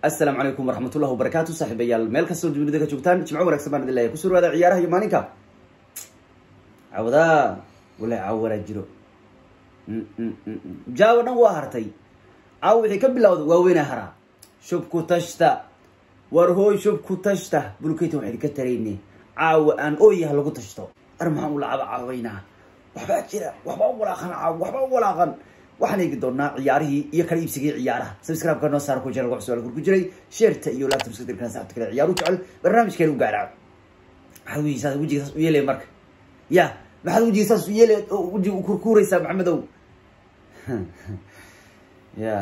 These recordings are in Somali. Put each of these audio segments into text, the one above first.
asalaamu calaykum waraxmatullahi wabarakaatu saaxiibayaal meel kastoo dunida ka joogtaan jimco wanagsan baan idin leeyahay kusoo dhawaada ciyaaraha iyo maalinka cawdaa wala cawaraa jiro jaawo dhan waa hartay caawo wixii ka bilowda waaweyna haraa shubku tashta war hooy shubku tashta bulkeyta waxaan idinka tarayne caawa aan ooyaha lagu tashto ar maxaan u lacaba caawaynaa waxbaa jira waxbaa u walaaqan caawo waxbaa u walaaqan waxaan eegi doonaa ciyaarihii iyo kala iibsigii ciyaaraha subscribe-ka noo saara ku jira lagu xusual ku jiray sheerta iyo laabta muskadirkana saxabta kale ciyaaru jecel barnaamijkeena u gaaraaco maxaad wejiga saas wejiga saas u yeelaya marka ya maxaad wejiga saas u yeelay oo wejiga u kurkuuraysaa maxamedow ya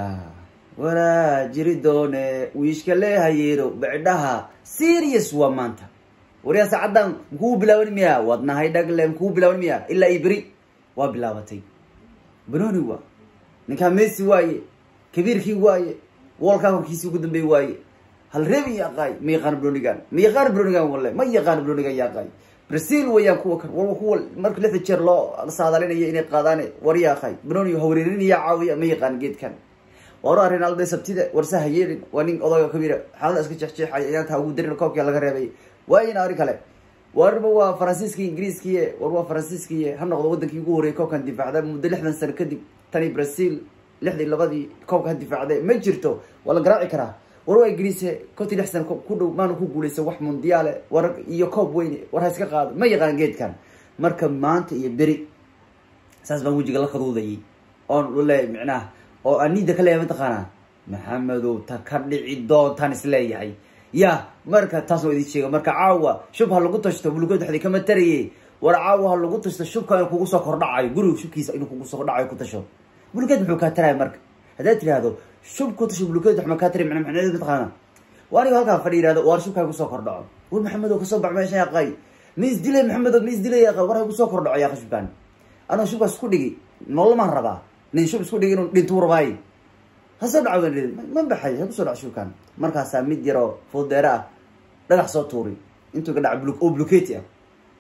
walaa jiri doone wiishka leehayeero bicdhaha serious waa maanta waryaa saacadan makuu bilaaban miya waad nahay dhagle makuu bilaaban miya ilaa iyo beri waa bilaabatay banoni waa ninkaa messi waaye kabiirkii waaye wolkaa horkiisii ugu dambeey waaye hal reebi yaqaay ma yaqaano bronigan ma yaqaano bronigan walle ma yaqaano bronigan yaqaay brazil wayaan kuwa kan war kuwa marka lixda jeer loo saadalinayo inay qaadaane war yaaqaay broni hawareerinaya caawiya ma yaqaan geedkan waraa ronaldo sabtida warsaha yeelin waa nin odayga kabiira xaalada iska jeexjeexay ciyaarta ugu darin koobkia laga reebay waayina ari kale warba waa faransiiski ingiriiskiye war waa faransiiskiye ha noqdo wadankii ugu horreeyay koobkan difaacda muddo lixdan sano kadib tani brazil lixdii labadii koobka ha difaacde ma jirto waa la garaaci karaa war waa ingiriise kontii lix sano ku dhow maana ku guuleysa wax mundiyaale war iyo koob weyne war ha iska qaado ma yaqaan geedkan marka maanta iyo beri saas baan wejiga la kaduudayay oon leeyahay micnaha oo anida ka leeyahay mataqaanaa maxamedow ta ka dhici doontaan isleeyahay ya marka taas waa idin sheega marka caawa shub ha lagu tashto buluked waxdi kama taraye war caawa ha lagu tashto shubka inuu kugu soo kordhacayo guriga shubkiisa inuu kugu soo kordhacayo ku tasho buluked muxuu kaa taraya marka haddaad tirahdo shub ku tasho buluked wax ma kaa tari mana macnaheedu mataqaana waa aniga halkaa fadhi yihahdo war shubkaa kusoo kordhaco war maxamedow kasoo bax meesha yaqay ma isdilay maxamedow ma isdilay yaqay war ha kusoo kordhaco yaqa shubkaan anoo shubkaas isku dhigi nolomaan rabaa nin shub isku dhigi inuu dhintuu rabaaye hasoo dhaco ma baxay ha kusoo dhaco shubkaan markaasaa mid yaroo fuudeere ah dhagax soo tuuri intuu ka dhaca bl oo bluketi ah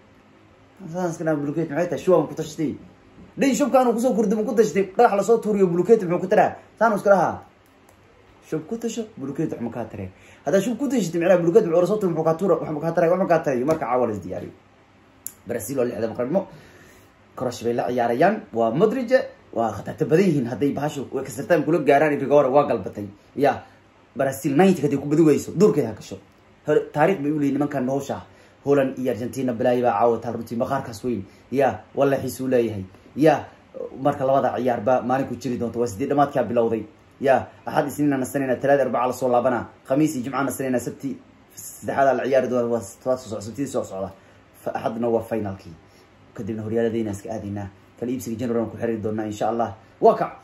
saska dhaa bluketi maxay tahay shuwa ku tashtay dhin shubkaanu kusoo kurdimo ku tashtay dhagax lasoo tuuriyo bluketi muxuu ku taraa saanu iska dhahaa shub ku tasho bluketi wax ma kaa taree haddaa shub ku tashatay micnaha bluketi muxuu lasoo tuuri muxuu kaa tuura wax ma kaa taray wax ma kaa tarayo marka caawa la isdiyaariyo brazil oo lixda maqrimo korosh bay la ciyaarayaan waa modrige waa khatarta badan yihiin hadday bahashu kasartaan kula gaaraan rigore waa galbatay ya brazil ninety haday ku badi weyso duurkeeda ha gasho taarikh bay uleeyihin nimankan hawsha holland iyo argentina balaayi baa caawataa runtii maqaarkaas weyn ya walla xiisuu leeyahay ya marka labada ciyaar ba maalin ku jiri doonto waa sidii dhamaadkaa bilowday ya axad isniina nasanayna talaada arbaca lasoo laabana khamiis iyo jimca nasanayna sabti saddexaada la ciyaari doona waa tobaad soo socda sabtidii soo socda axadna waa finalkii kadibna horyaaladeyna iska aadaynaa kala iibsiga general ku xiriiri doonaa insha allah waa kac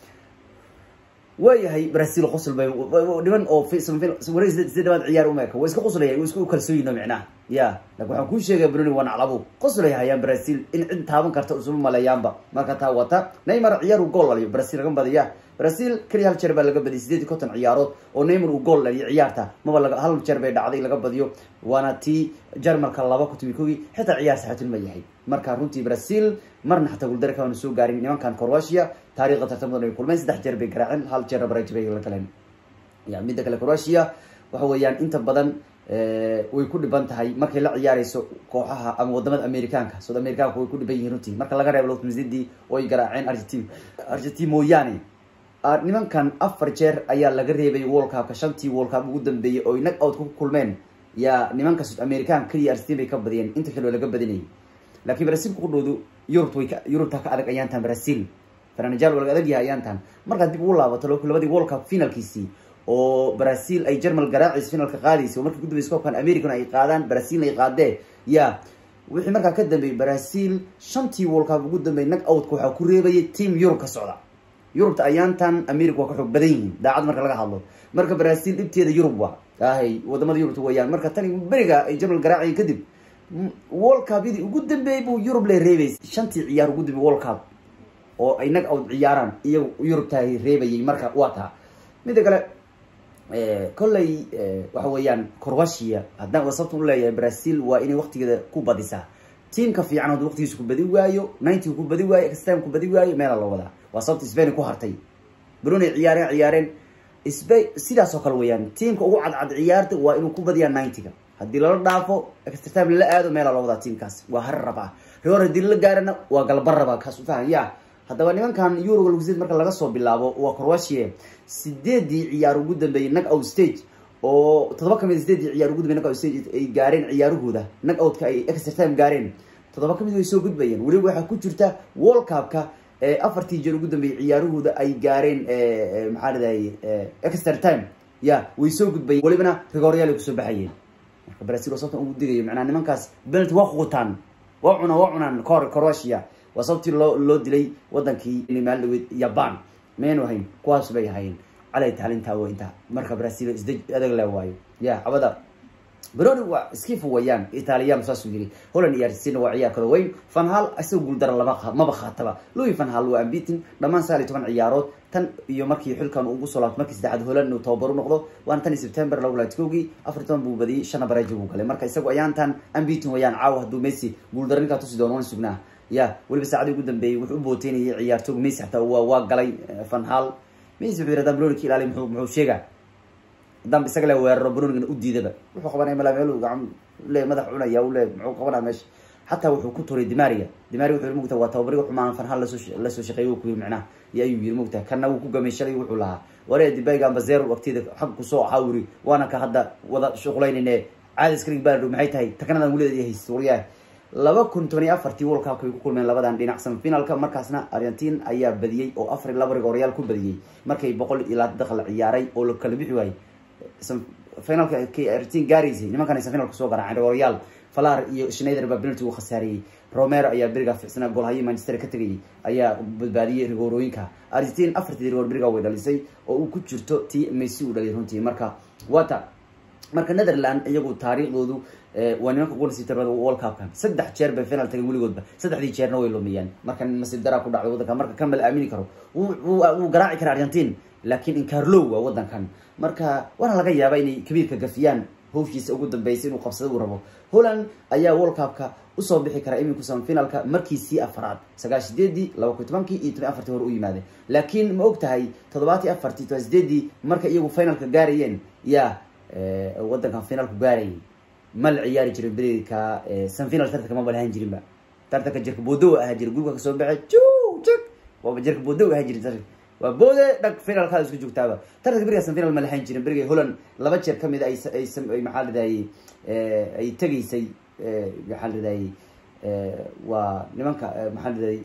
waayahay brazil qosl bay dhiman oo wareeg sida dhawaad ciyaar umeeka way iska qoslaya way iska kalsooyino micnaha ya lakin waxaan kuu sheegaya bruni waa naclabo qoslay hayaan brazil in cid taaban karta usuma maleeyaanba marka taa wata neymar ciyaar uu gool dhaliyo brazil laga badiya brazil keliya hal jeer baa laga badiyay sideed iyo konton ciyaarood oo neymar uu gool dhaliyo ciyaarta maba laga hal jeer bay dhacday laga badiyo waana tii jarmalka laba kutobi kogi xitaa ciyaar saxatin ma yahay marka runtii brazil marna xataa guuldare kaanu soo gaarin nimankan croatia taarikhda tartamadan ay kulmeen saddex jeer bay garaaceen hal jeer baraj bay la galeen ya midda kale croatia waxa weeyaan inta badan way ku dhiban tahay markay la ciyaareyso kooxaha ama wadamada americaanka south americanka way ku dhiban yihiin runtii marka laga reebo lotmzidi oo ay garaaceen argentin argentin mooyaane nimankan afar jeer ayaa laga reebay world cupka shantii world cup ugu dambeeyey oo nag out ku kulmeen ya nimanka south american keliya argentin bay ka badiyeen inta kale oo laga badinayay laakiin brazil kudhoodu yurub way yurubta ka adag ayaantan brazil franajal waa laga adag yahay ayaantan markaad dib ugu laabato labadii world cup finalkiisii oo brazil ay germal garaacaysa finalka qaadaysa oo markii gudubeysa koobkan american ay qaadaan brazilna ay qaadee ya wixii markaa ka dambeeyey brazil shantii world cup ugu dambeeyay nag outka waxaa ku reebayay team yurub ka socda yurubta ayaantan america waa ka xoog badan yihiin daacad marka laga hadlo marka brazil dhibteeda yurub waa ahay wadamada yurubta weeyaan marka tani beriga ay germal garaacayen kadib world cup-yadii ugu dambeeyey buu yurub le reebaysay shantii ciyaar ugu dambeeyey world cup oo ay nag out ciyaaraan iyagu yurubta reebayay marka waa taa midda kale kolley waxa weeyaan croatia haddaan wasabta u leeyahay brazil waa inay waqtigeeda ku badisaa tiamka fiican hadduu waqtigiisa ku badi waayo ninety ku badi waayo extime ku badi waayo meela loo wadaa waa sababta spain ku hartay bruney ciyaareen ciyaareen sba sidaas oo kale weeyaan tiamka ugu cadcad ciyaarta waa inuu ku badiyaa ninety-ga haddii lala dhaafo extra time lala aado meela loo wadaa tiamkaas waa har rabaa reor haddii lala gaarana waa galba rabaa kaas ufahan ya haddaba nimankan euroga lugsid marka laga soo bilaabo waa croatia sideedii ciyaar ugu dambeeyey nag out stage oo toddoba kamid sideedii ciyaar ugu dambey nag out stage ay gaareen ciyaarahooda nag outka ay extra time gaareen toddoba kamid way soo gudbayeen weliba waxaa ku jirta world cupka afartii jeer ugu dambeeyey ciyaarahooda ay gaareen maxaa lidahay extra time ya way soo gudbayeen welibana rigoryaal ay kusoo baxayeen marka brazil oo sababtan ugu digayo macnaa nimankaas penalty waa quutaan waa cunaan waa cunaan cor croatia waa sababtii loo loo dilay wadankii maal dhaweyd jaban maynu ahayn kuwaas bay ahayn calay taalintaa w intaa marka brazil isdej adag le waayo ya cabada broni waa skifu wayaan italiyan saasuu yiri holland iyo argentina waa ciyaar kala weyn fanhal isaga guuldara lama maba khaataba louis fanhal waa ambitin dhammaan sagaal iyo toban ciyaarood tan iyo markii xilkan ugu soo laabto markii saddexaad holland uu tababar u noqdo waana tan iyo september laba laad kowgii afar toban buu badiyey shana bareeji buu galay marka isagu ayaantan ambitin wayaan caawa hadduu messi guuldara ninkaa tusi doono wan sugnaa ya weliba saacadii ugu dambeeyey wuxuu u booteynayay ciyaartoog messi xataa waa waa galay fanhal messi wuxuu yidhi haddaan broni ka ilaaliy muxuu muxuu sheegaa haddaan isaga le weeraro brunigana u diidaba wuxuu qabanaya mala meel gacan le madax cunaya u le muxuu qabanaya meesha xataa wuxuu ku turay dimaria dimaria wuxuu yiri mugta waa tababariga xumaan fanhal lasoo lasoo shaqeeyay ku yiri macnaha iyo ayuu yiri mugta kana wuu ku gamay shalay wuxuu lahaa waree dibayga amba zero waqtiyada xag kusoo ahaa wiri waana ka hadda wada shuqulaynayne caadi iskrig baadho maxay tahay takanadan welideed haysta waryahay laba kun toban iyo afartii world cupka ay ku kulmeen labadan dhinac semifinalka markaasna argentine ayaa badiyey oo afar iyo laba rigoryaal ku badiyey markay boqol iyo labaatan dakhal ciyaaray oo la kala bixi waayey finalka kay argentine gaaraysay nimankan ay semifinalka soo garaaceen rigoryaal falar iyo schneider baa penalty uu khasaariyey romero ayaa beriga ficsanaa goolhayii manchester ka tegayay ayaa badbaadiyey rigoorooyinka argentine afartii rigoor beriga way dhalisay oo uu ku jirto tii messi uu dhaliyay runtii marka wata marka netherland iyagu taariikhdoodu waa nimanka ugu nasiib darada world cupkan saddex jeer bay final tageen weligoodba saddexdii jeerna way lumiyeen marka nasiib daraa ku dhacday wadanka marka kan ma la aamini karo wuu garaaci kara argentine laakiin incarlow waa wadankan marka waana laga yaaba inay kabiirka gafiyaan hawshiisa ugu dambeysay inuu qabsada uu rabo holland ayaa world cupka usoo bixi kara iminku semifinalka markiisii afaraad sagaal sideedii laba kun tobankii iyo toban afartii hore u yimaadeen laakiin ma og tahay toddobaatii afartii toban sideedii marka iyagu finalka gaarayeen ya wadankan finalku gaarayay ma la ciyaari jirin berika semifinal tartanka maba lahaan jirinba tartanka jirka boodow ahaa jira gurubka kasoo baxay ju jik waaba jirka boodow ahaa jiri tartanka waa boode dhag finalkaada isku joogtaaba tartanka beriga semifinal ma lahaan jirin beriga holland laba jeer kamid ay ay maxaa ladahayay ay tegaysay maxaa ladahayay waa nimanka maxaa ladahayay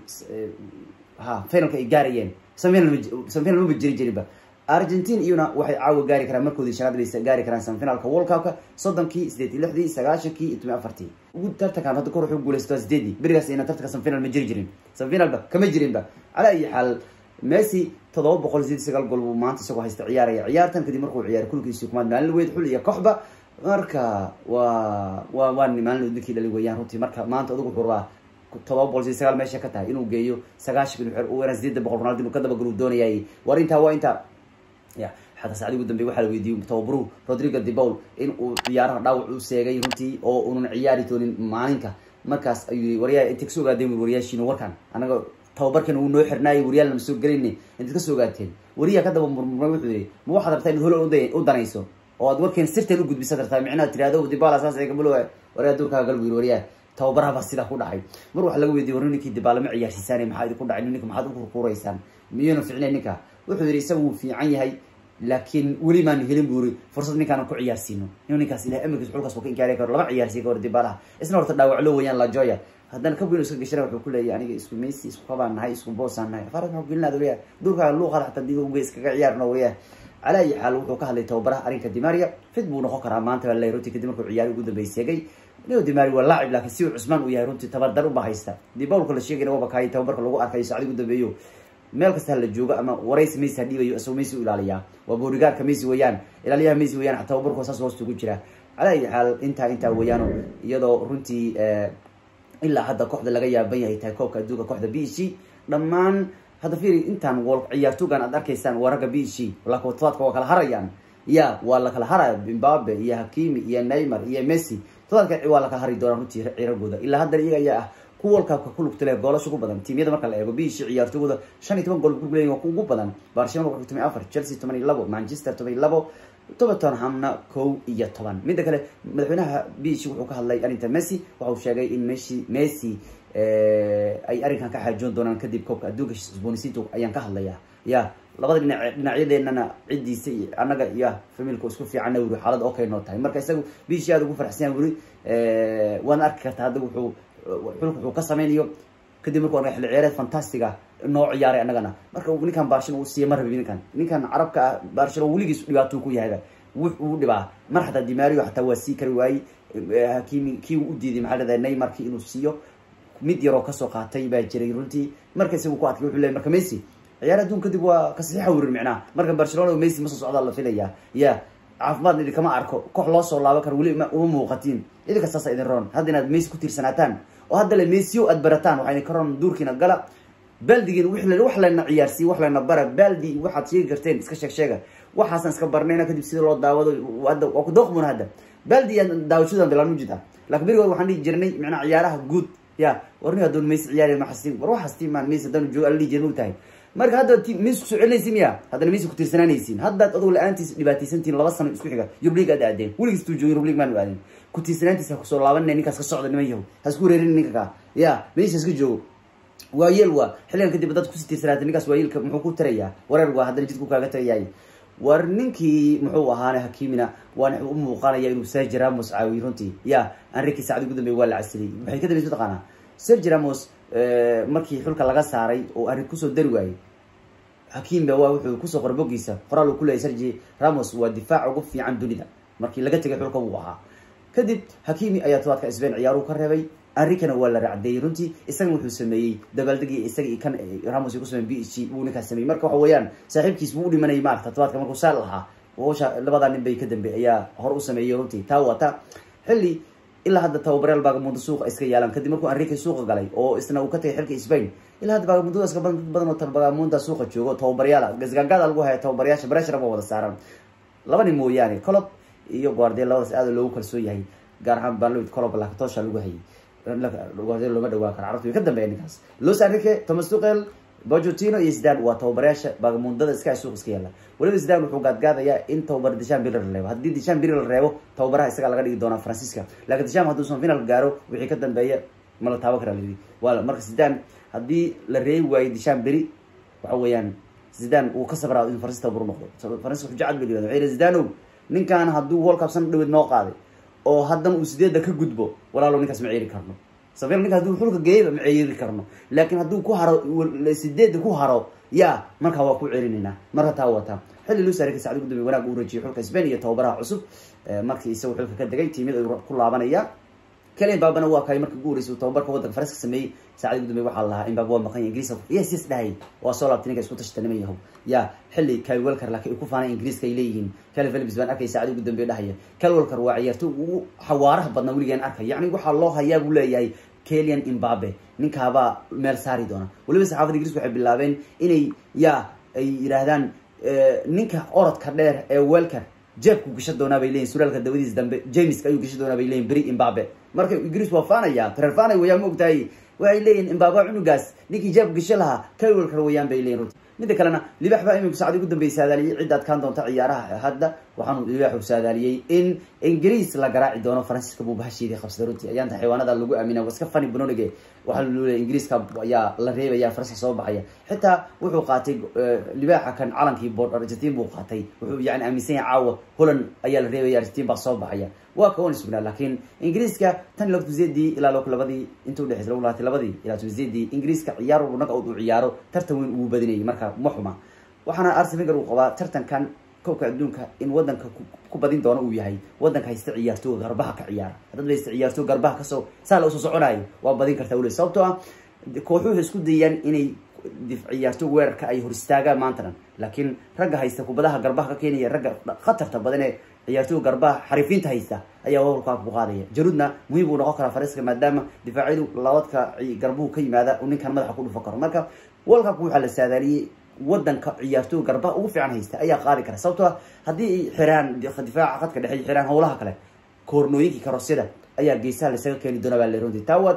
ha finalka ay gaarayeen semifinal semifinal maba jiri jirinba argentine iyuna waxay caawa gaari karaan markoodii shanaad bay gaari karaan semifinalka world cupka soddonkii sideed iyo lixdii sagaashankii iyo toban afartii ugu tartankan hadda kor wuxuu guuleystaa sideedii berigaas ina tartanka semifinal ma jiri jirin semifinalba kama jirinba calaa ayi xaal messi toddoba boqol sideed sagaal gool buu maanta isagoo haysta ciyaaraya ciyaartan kadib markuu ciyaaray kulkiisii kumaad maalin weyd xul iyo koxba marka waa waa waa maalin ninkii dhali weeyaan runtii marka maanta adugu wuxuu rabaa todoba boqol sideed sagaal meesha ka tahay inuu geeyo sagaashan uu sideeda boqol ronaldo inuu ka dabagal uu doonayay war intaa waa intaa ya xataa saacdii ugu dambey waxaa la weydiiyey tababaruhu rodrigo de paul in uu ciyaaraha dhaawac u seegay runtii oo unan ciyaari doonin maalinka markaas ayuu yii waryaa intay kasoo ogaadeen waryaashiino warkan anaga tababarkan uu noo xirnaayay waryaal nama soo gelayne intaad kasoo ogaateen wariyaa ka daba murmurmay wuxuu yihi ma waxaad rabtaa inaad holo u danayso oo aad warkeen sirteen u gudbisaad rabtaa micnaha tirahdo dibala saas ay kamalo waryaa duurkaaga gal bu yiri waryaa tababaraha baa sidaa ku dhacay mar waxaa laga weydiiyey war ninkii dibaala ma ciyaarsiisaan maxaa idinku dhacay ninka maxaad u kurkuuraysaan miyuuna ficnay ninka wuxuu yihi isaga wuu fiican yahay laakiin weli maanu helin bu iri fursad ninkaan ku ciyaarsiino inu ninkaas ilahay amarkiis xulkaas ka inkaari karo lama ciyaarsiin ka hor dibaalaha isna horta dhaawac loo weyaan lajoya haddana kabwin iska gashana wuxuu kuleeyahy aniga isku messi isku kabaan nahay isku boosaan nahay faras maxuu gelinaad wariya dhulkaaga luuqada xataa diga uga iskaga ciyaarno wariya calaa ayi xaal wuxuu ka hadlay tababaraha arrinka dimaria fit buu noqon karaa maanta baa lay runtii kadib markuu ciyaari ugu dambey seegay nio dimari waa laacib laakiin si uu cusmaan uu yahay runtii tabardar uba haysta dibawlka la sheegayna waaba kaayay tababarka lagu arkayo saacdi ugu dambeeyo meel kasta hala joogo ama waraysi messi ha dhiibayo isagoo messi u ilaaliyaa waa boorigaarka messi weeyaan ilaaliyaha messi weeyaan tababarku saas hoosta ugu jira calaa ayi xaal intaa intaa weeyaano iyadoo runtii ilaa hadda kooxda laga yaaban yahay tahay koobka adduunka kooxda b c dhammaan hadda fiiri intaan wol ciyaartoogan aad arkaysaan waa ragga b c laakiin todobaadka waa kala harayaan ya waa la kala haraya imbabe iyo hakimi iyo neymar iyo messi todobaadka waa la kala hari doonaa runtii ciragooda ilaa haddana iyaga ayaa ah kuwa world cupka ku lugta leh goolasha ugu badan tiimyada marka la eego biishi ciyaartooyda shan iyo toban gool ku leeyihin ugu badan barcelona wuxuu toban afar chelsea toban iyo labo manchester toban iyo labo tottenhamna kow iyo toban midda kale madaxweynaha biishi wuxuu ka hadlay arrinta messi waxauu sheegay in messi messi ay arrinkan ka xaajoon doonaan kadib koobka adduunka sboonisiinto ayaan ka hadlayaa ya labada dhinac dhinacyadeenana ciddiisa iyo annaga iyo familka isku fiicanna wuri xaalada okay noo tahay marka isagu biishi aada ugu farxsan yahay wuri waana arki kartaa hadda wuxuu xulka wuxuu ka sameynayo kadib markuu arka xilli ciyaareed fantastiga noo ciyaaray annagana marka ninkan barcelona uu siiya ma rabi ninkan ninkan carabka ah barcelona weligiis dhibaatuu ku yahaga wux uu dhibaa mar xataa dimario xataa waa sii kari waayey hakimi kii uu u diiday maxaa leedahay neymarki inuu siiyo mid yaroo kasoo qaatay baa jiray runtii marka isagu ku adkay wuxuu leeyay marka messi ciyaar adduun kadib waa kasiixa werir micnaha marka barcelona o messi ma soo socdaa la filaya ya caafimaad idinkama arko koox loo soo laaban karo weli uma muuqatiin idinka saasa idin roon hadda inaad messi ku tiirsanaataan oo hadda le messio aad barataan waxaa idin ka roon duurkiina gala baldigiin wax layna ciyaarsiiy wax layna bara baldi waxaad sheegi karteen iska sheeg sheega waxaasan iska barnayna kadib sida loo daawado hadda waa ku dooqmuna hadda baldi yaan daawashadan bilaan mujid ah lakin berigood waxaan dhihi jirnay macnaa ciyaaraha guud ya warni hadoon messi ciyaari ma xastiin war waxastiin maan messi haddaan joogo ala dhihi jirin og tahay marka hadda messi kusoo celinaysi miya haddana messi kutiirsanaanaysiin haddaad adoo la-aantiis dhibaataysantiin laba sano isku xiga yurub aad aadeen weligiis tuu joogin yurub league aadeen kutiirsanaantiis ha kusoo laabanina ninkaas ka socda niman yahow ha isku wareerin ninka kaa ya messi iska joogo waa yeel waa xilligan kadib dad kusii tiirsanaatay ninkaas waa yeelka muxuu ku tarayaa wareer waa haddana jidku kaaga tarayaay war ninkii muxuu ahaana hakimina waan u muuqanaya inuu sergi ramos caawiy runtii ya anriki saacdi ugu dambeey waa la casilay maxay ka dambaysa mataqaanaa sergi ramos markii xulka laga saaray oo arrin kusoo dari waayey hakim ba waa wuxuu kusoo qoray bogiisa qoraal uu kuleeyay sergi ramos waa difaac ugu fiican dunida markii laga tegay xulka wuu ahaa kadib hakimi ayaa tobaadka sbain ciyaaruhu ka reebay arrinkana waa la racdeeyey runtii isagana wuxuu sameeyey dabaaldegii isaga kan ramos ku samey b h g buu ninkaas sameeyey marka waxa weeyaan saaxiibkiis buu u dhimanayay maarata tobaadka markuu saal lahaa hawsha labadaa nin bay ka dambe ayaa hor u sameeyey runtii taa waa ta xilli ilaa hadda tababaryaal baagamundo suuqa iska yaalaan kadib markuu enrique suuqa galay oo isna uu ka tagay xilka spain ilaa hadda baagamundoda iska badan dad badan oo baagamunta suuqa joogo tababaryaala gasgaagaada lagu haya tababarayaasha breshar ba wada saaran laba nin mooyaane colob iyo guardiel labadaas aada loogu kalsoon yahay gaar ahaan banlowid colob lakatosha lagu hayay guardiel looma dhawaa karo carabta way ka dambeeya ninkaas los enrique thomas tuqel bojotino iyo zidane waa tababarayaasha bagamundada iska suuq iska yaala weliba zidane wuxuu gaadgaadayaa in tababar dishan biri la reebo haddii dishan biri la reebo tababaraha isagaa laga dhigi doonaa francisca laakiin disham hadduusan final gaaro wixii ka dambeeya ma la taaban karaa layidhi waa marka zidane haddii la reebi waayo dishan beri waxa weeyaan zidane uu ka sabraa in francis tababar noqdo francis wuxuu jacad beliyo waxay zidanow ninkan hadduu world cup san dhaweed noo qaaday oo haddana uu sideedda ka gudbo walaalo ninkaas ma ceeri karno sabir ninka hadduu xulka geeyaba ma ceeri karno laakiin hadduu ku haro sideedda ku haro ya markaa waa ku celinaynaa marka taa wata xilli lusarika sacdi ugu dambe wanaag uu rajiyay xulka spain iyo tababaraha cusub markii isagu xulka ka degay tiimyada ayuu ku laabanaya kelian baabana waa kay markii ugu horeysay uu tababarka waddanka faranska sameeyey saacadi ugu dambe waxaa lahaa in baaba waa maqan yahay ingiriiska yes yes dhahay waa soo laabtay ninka isku tashata niman yahow ya xilli kyle welker laakiin ay ku faanay ingiriiska ay leeyihiin kyle philips baan arkay saacadi ugu dambe dhahaya kyle welker waa ciyaarto ugu xawaaraha badnaa weligaan arkay yacni waxaa loo hayaa buu leeyahay kelian imbabe ninkaabaa meel saari doona weliba saxaafada ingiriiska waxay bilaabeen inay ya ay yidhaahdaan ninka orodka dheer ee welker jeebku gasha doonaa bay leyihin suraalka dabadiis dambe jameska ayuu gasha doonaa bay leyihin beri imbabe marka ingiriis waa faanaya reer faanay wayaan ma ogtahay waxay leeyihin imbabe cunugaas ninkii jeebku gasho lahaa kawelkar wayaan bay leyihin runti midda kalena libax baa iminku sacdi ugu dambey saadaaliyey cidda adkaan doonta ciyaaraha hadda waxaanu libaxu saadaaliyey in ingiriis la garaaci doono faransiiska buu bahasheedii qabsaday runtii ayaanta xayawaanada lagu aamina waa iska fani banolige waxaa laleeyahy ingiriiska ayaa la reebaya faransiska soo baxaya xitaa wuxuu qaatay libaaxa kan calankii bood argentin buu qaatay wuxuu yani aaminsan yahay caawa holland ayaa la reebaya argentin baa soo baxaya waa ka wan sugnaa laakiin ingiriiska tan iyo latuzeedii ilaa lok labadii inta udhexeysa lagu laatay labadii ilaa tuzeedii ingiriiska ciyaar walba naga uu ciyaaro tartan weyn uu badinayay marka ma xuma waxaana arsen wenger uu qabaa tartankan koobka adduunka in wadanka ku badin doono uu yahay wadanka haysta ciyaartooga garbaha ka ciyaara haddad haysta ciyaartooga garbaha kasoo saa la usoo soconayo waa badin kartaa weli sababtoo ah kooxuhu isku dayaan inay ciyaartooga weerarka ay hor istaagaan maantanan laakiin ragga haysta kubadaha garbaha ka keenaya ragga khatarta badan ee ciyaartooga garbaha xarifiinta haysta ayaa world ku qaadaya jarudna muhiim buu noqon karaa faranska maadaama difaacyadu labadka garbuhu ka yimaada uu ninkan madaxa ku dhufan karo marka world cupka waxaa la saadaaliyey wadanka ciyaartooga garbaha ugu fiican haysta ayaa qaadi kara sababtoo ah haddii ay xiraan difaaca khadka dhexe xiraan howlaha kale koornooyinkii karosyada ayaa geesaha lasaga keeni doona baa le runtii taa waata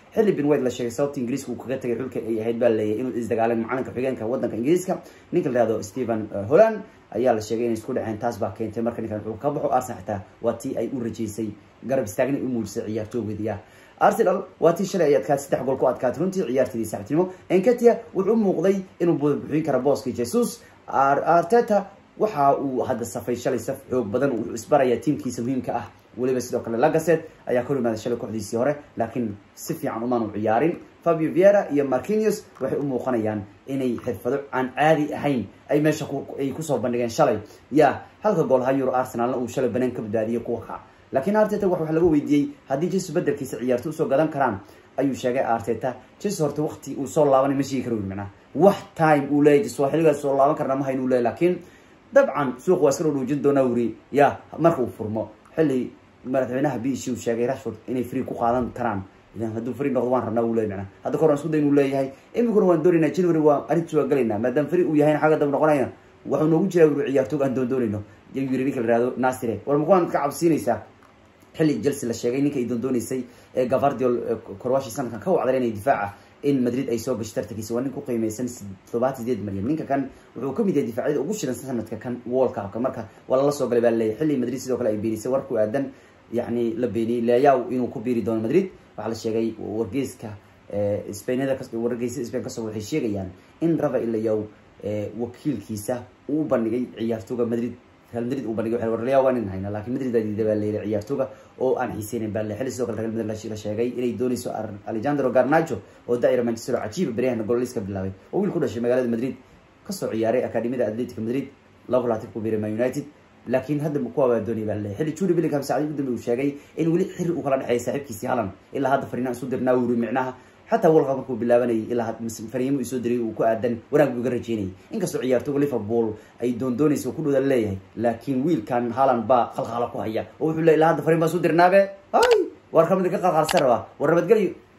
xilli bin white la sheegay sababta ingiriiska uu kaga tagay xulka ay ahayd baa leeyahay inuu isdagaaleen macalinka xigeenka wadanka ingiriiska ninka la yihahdo stephen holland ayaa la sheegay inay isku dhaceen taas baa keentay marka ninkan wuxuu ka baxo arsenal xitaa waa tii ay u rajeysay garab istaagna u muujisay ciyaartoogeediya arsenal waa tii shalay ay adkaatay saddex gool ku adkaatay runtii ciyaarteedii saaxiibtinimo enketia wuxuu u muuqday inuu buuxin karo booskii jesus arteta waxa uu hadda safay shalay saf xoog badan wuxuu isbarayaa tiimkiisa muhiimka ah weliba sidoo kale lagaset ayaa ka imaaday shalay kooxdiisii hore laakiin si fiican umaanu ciyaarin fabio viera iyo marquinius waxay u muuqanayaan inay xirfado aan caadi ahayn ay meesha ay kusoo bandhigeen shalay ya halka gool ha euro arsenalna uu shalay banaan ka badbaadiyay kuwa kac laakiin arteta waxa laga weydiiyey haddii jesus bedelkiisa ciyaarto usoo gadan karaan ayuu sheegay arteta jesus horta wakti uu soo laabanay ma sheegi karo macnaa wax time uu leeyahy jesus waa xilligaas soo laaban karna ma hayn uu leeyahy laakiin dabcan suuq waa iska dhowdhoojin doonaa wuri ya marka uu furmo xilli madaxweynaha b c uu sheegay rashford inay free ku qaadan karaan idan hadduu free noqdo waan rabnaa uu leeyahy macnaa hadda kahor aan isku day inuu leeyahay iminkuna waan doonaynaa january waa arrintiis waa galaynaa maadaama free uu yahayna xagga dab noqonaya waxuu noogu jiraa wuri ciyaartoog aan doondoonayno yuu yiri ninka la yihahdo nasire war makuwaan ka cabsiinaysaa xilli chelsea la sheegay ninka ay doondooneysay ee gavardiol korwashi sanadkan ka wacday inay difaaca in madrid ay soo gasho tartankiisa waa nin ku qiimeysan toddobaatan sideed malyan ninka kan wuxuu kamid yahay difaacyada ugu shidan sanadka kan world cupka marka waa lala soo galay baa laleeyahy xilli madrid sidoo kale ay beenisay war ku aadan yacni la beeniyey leyaw inuu ku biiri doono madrid waxaa la sheegay wargeyska spainada wargeysa spain kasoo waxay sheegayaan in rafael leyaw wakiilkiisa uu bandhigay ciyaartooga madrid real madrid uu bandhigay war leyaw waa nin hayna laakiin madrid baa diiday baa leeyahay ciyaartooga oo aan xiiseynin baa le xilli sidoo kale real madrid la sheegay inay dooneyso alejandro garnacho oo daa'ira manchester oo cajiiba beryahana gololiska bilaabay oo wiil ku dhashay magaalada madrid kasoo ciyaaray akademiyada atletica madrid laba laatan ku biiray man united laakiin hadda kuwa baa doonaya baa leeyahay xilli judy billingham saacadii ugu dambe uu sheegay in weli xiri uu kala dhexeeya saaxiibkiisii halan ilaa hadda fariinaan isu dirnaa wuri micnaha xataa world cup markuu bilaabanayay ilaa fariimo isoo diray uu ku aadan wanaag buu iga rajeynayay inkastoo ciyaartooga liverpool ay doondoonaysa oo ku dhowda leeyahay laakiin wiilkan haaland baa qalqaala ku haya oo wuxuu leey ilaa hadda fariin baa isu dirnaabe hay war kamid ka qalqaalsan rabaa war nabadgelyo